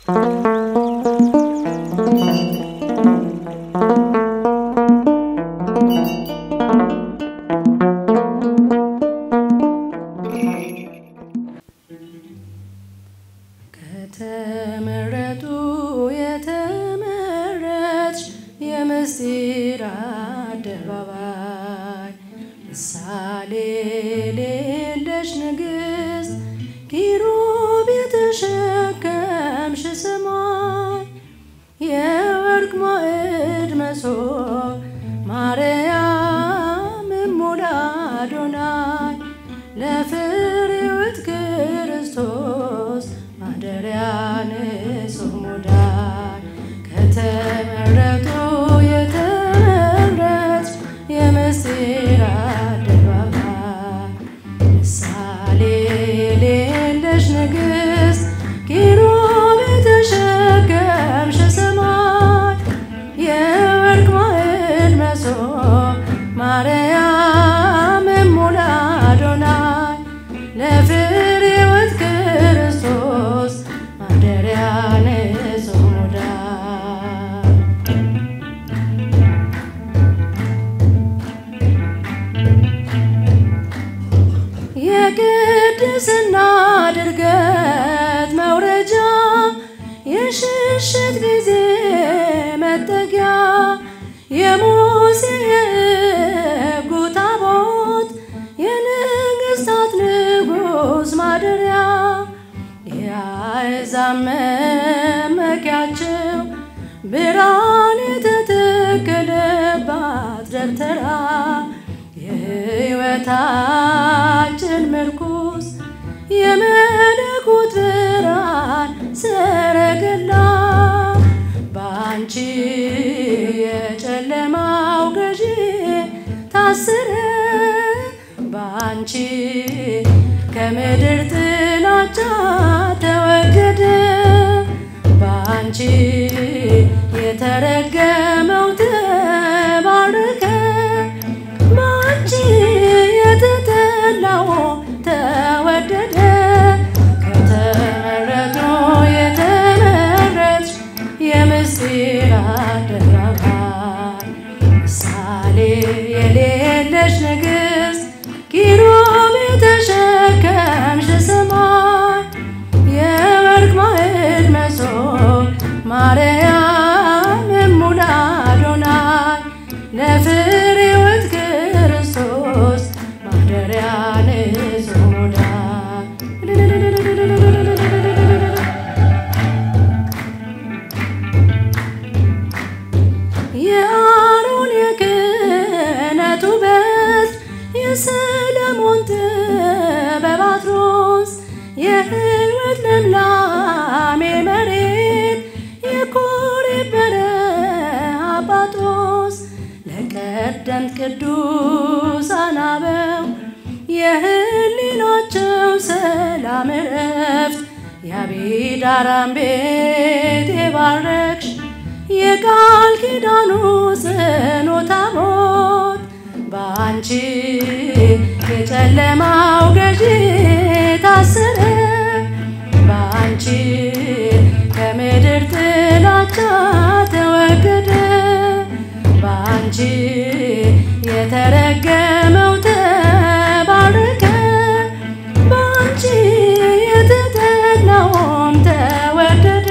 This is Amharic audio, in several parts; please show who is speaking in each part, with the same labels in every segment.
Speaker 1: ከተመረጡ የተመረጥሽ የምስጢር አደባባይ ምሳሌ ሌለሽ ንግሥት ኪሩብ የተሸከምሽ ሰማይ የወርቅ ማዕድ መሶብ ማርያም እሙለ አዶናይ ለፍሬውት ክርስቶስ ማደሪያ ንጹሕ ሙዳይ ከተመረጡ የተመረጥሽ የምስጢር አደባባይ ምሳሌ የሌለሽ ንግሥት ኪሩብ የተሸከምሽ ሰማይ የወርቅ ማዕድ መሶብ ማርያም እሙለ አዶናይ ለፍሬውት ክርስቶስ ማደሪያ ንጹሕ ሙዳይ የቅድስና ድርገት መውረጃ የሽሽት ጊዜ መጠጊያ የሙሴ የሕጉ ታቦት የንግሥታት ንጉሥ ማደሪያ የአሕዛብ መመኪያቸው ብርሃን የተተከለባት ደብተራ የሕይወታችን ምርኩስ የመለኮት ብርሃን ሰረገላ በአንቺ የጨለማው ገዢ ታሰረ በአንቺ ከምድር ጥላቻ ተወገደ በአንቺ የተረገመው ተባረከ በአንቺ የተጠላው ተወደደ ከተመረጡ የተመረጥሽ የምስጢር አደባባይ ምሳሌ የሌለሽ ንግሥት ኪሩብ የተሸከምሽ ሰማይ የወርቅ ማዕድ መሶብ ማርያም እሙለ አዶናይ ለፍሬውት ክርስቶስ ማደሪያ ንጹሕ ሙዳይ የአሮን የክህነቱ በት የሰለሞን ጥበብ አትሮስ የሕይወት ልምላሜ መሬት የኮሬብ በረሃ ጳጦስ ለቀደምት ቅዱሳን አበው የህሊናቸው ሰላም እረፍት የአቢዳራን ቤት የባረክሽ የቃል ኪዳኑ ጽኑ ታቦት በአንቺ የጨለማው ገዢ ታሰረ በአንቺ ከምድር ጥላቻ ተወገደ በአንቺ የተረገመው ተባረከ በአንቺ የተጠላውም ተወደደ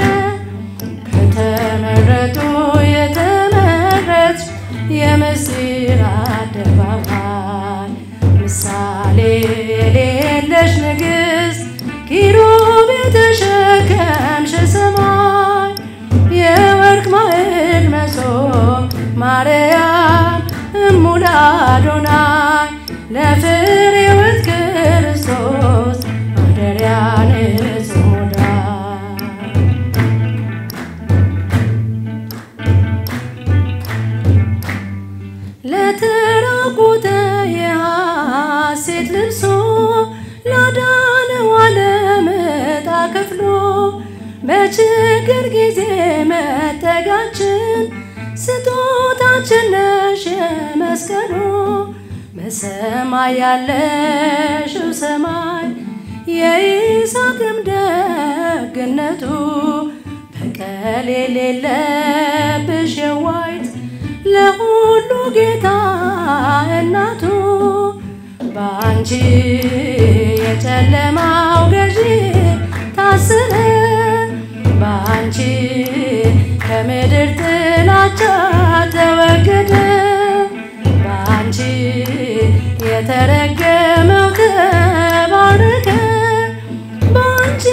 Speaker 1: ከተመረጡ የተመረጥሽ የምስጢር አደባባይ ምሳሌ የሌለሽ ንግሥት ኪሩብ የተሸከምሽ ሰማይ የወርቅ ማዕድ መሶብ ማርያም እሙለ አዶናይ ለፍሬውት ክርስቶስ ማደሪያ ንጹሕ ሙዳይ ለተራቆተ የሐሴት ልብሶ ላዳነው ዓለም ዕጣ ከፍሎ በችግር ጊዜ መጠጋችን ስጦታችን ነሽ የመስቀሉ በሰማይ ያለሽው ሰማይ የይስሐቅም ደግነቱ በቀል የሌለብሽ የዋይት ለሁሉ ጌታ እናቱ በአንቺ የጨለማው ገዢ ታስረ በአንቺ ከምድር ጥላቻ ተወገደ በአንቺ የተረገመው ተባረከ በአንቺ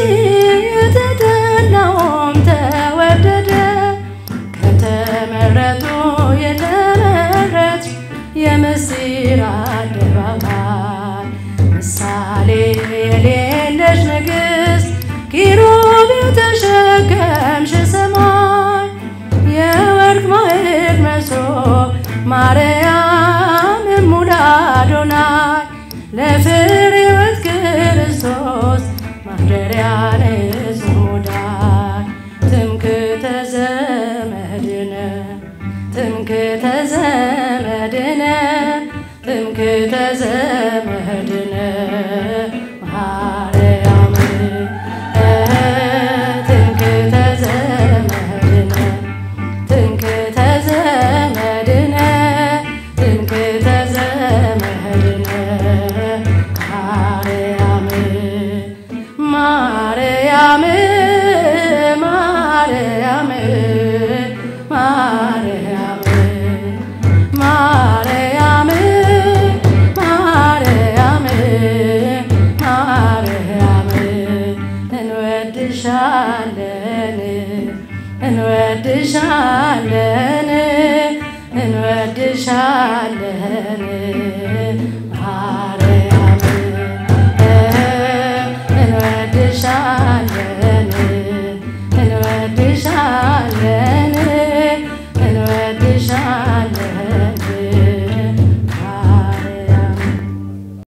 Speaker 1: የተጠላውም ተወደደ ከተመረጡ የተመረች የምስጢር አደባባይ ምሳሌ የሌለሽ ንግሥት ኪሩቤል ተሸከምሽ ሰማይ የወርቅ ማዕድ መሶብ ማርያም እሙለ አዶናይ ለፍሬ ሕይወት ክርስቶስ ማደሪያ ንጹሕ ሙዳይ ትምክህተ ዘመድነ ትምክህተ ዘመድነ ትምክህተ ዘመድነ ማርያም ትምክህተ ዘመድነ ትምክህተ ዘመድነ ትምክህተ ዘመድነ ማርያም ማርያም ማርያም ማርያም ማርያም ማርያም ማርያም እንወድሻለን እንወድሻለን እንወድሻለን ማርያም እንወድሻለን እንወድሻለን